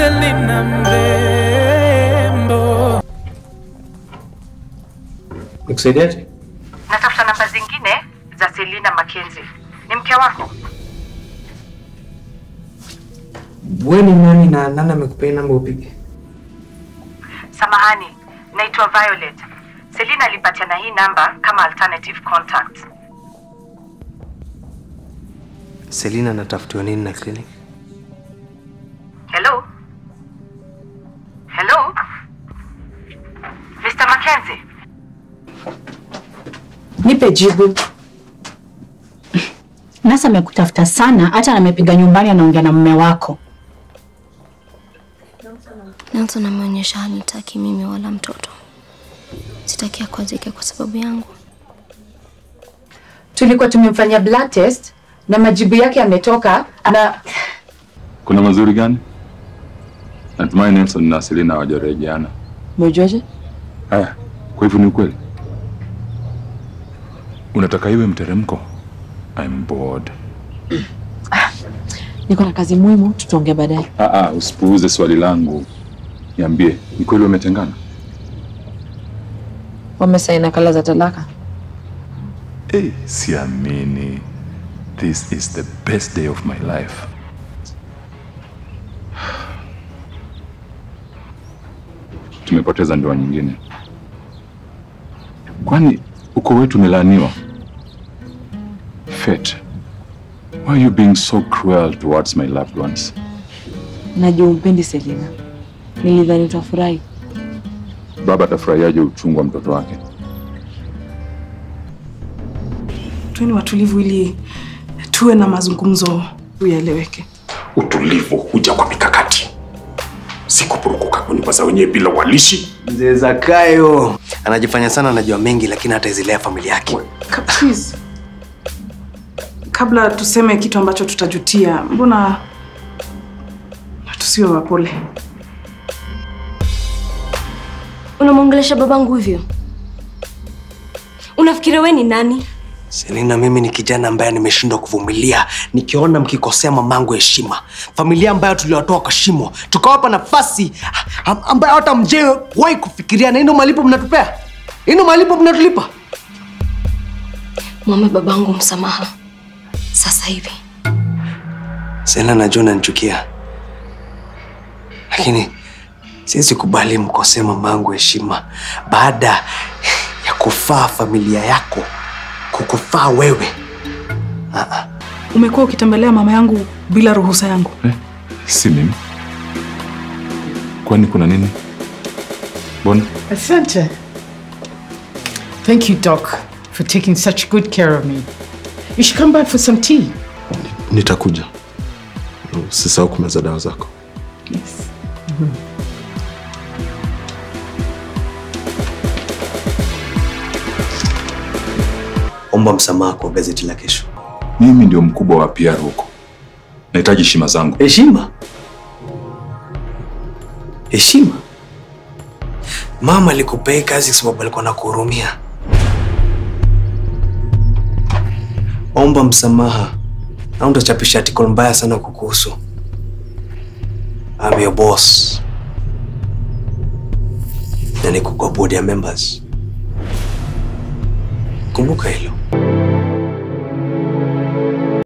Selina mrembo. Nikusaidiaje? Natafuta namba zingine za Selina Mackenzie. Ni mke wako? Wewe ni nani na nani amekupea namba upige? Samahani, naitwa Violet. Selina alipatiana hii namba kama alternative contact. Selina anatafutiwa nini na clinic? Hello? Hello? Mr. Mackenzie? Nipe jibu. Nasa amekutafuta sana, hata amepiga nyumbani, anaongea na mume wako. Nelson ameonyesha hanitaki mimi wala mtoto. Sitaki akwazike kwa sababu yangu. Tulikuwa tumemfanyia blood test na majibu yake yametoka na Kuna mazuri gani? Natumai Nelson na Selina hawajarejeana. Umejuaje? Haya, kwa hivyo ni ukweli. Unataka iwe mteremko? I'm bored. Niko na kazi muhimu, tutaongea baadaye. Ah, ah, usipuuze swali langu. Niambie, ni kweli wametengana? Wamesaini nakala za talaka. Hey, siamini. This is the best day of my life. Tumepoteza ndoa nyingine. Kwani uko wetu umelaaniwa? Fate, why are you being so cruel towards my loved ones? Najua umpendi Selina. Nilidhani utafurahi. Baba atafurahiaje uchungu wa mtoto wake? Tuweni watulivu ili tuwe na mazungumzo yaeleweke. Utulivu huja kwa mikakati, si kupurukuka kunipaza wenyewe bila walishi. Mzee Zakayo anajifanya sana anajua mengi, lakini hataizilea familia yake. Ka- please. Kabla tuseme kitu ambacho tutajutia, mbona tusiwe wapole? Unamwongelesha babangu hivyo? Unafikiri we ni nani? Selina, mimi ni kijana ambaye nimeshindwa kuvumilia nikiona mkikosea mamangu heshima, familia ambayo tuliwatoa kwa shimo, tukawapa nafasi am- ambayo hata mjewe wahi kufikiria, na ino malipo mnatupea, ino malipo mnatulipa. Mwombe babangu msamaha sasa hivi. Selina, najua unanichukia, lakini siwezi kubali mkosee mamangu heshima baada ya kufaa familia yako kukufaa wewe. Umekuwa ukitembelea mama yangu bila ruhusa yangu. Si mimi. Kwani kuna nini? Mbona? Asante. Thank you, Doc, for taking such good care of me. You should come back for some tea. Nitakuja. Usisahau kumeza dawa zako. Yes. Omba msamaha kwa gazeti la kesho. Mimi ndio mkubwa wa PR huko. Nahitaji heshima zangu. Heshima? Heshima? Mama alikupea hii kazi kwa sababu alikuwa anakuhurumia. Omba msamaha au utachapisha article mbaya sana kukuhusu. I'm your boss. Na niko kwa board ya members. Kumbuka hilo.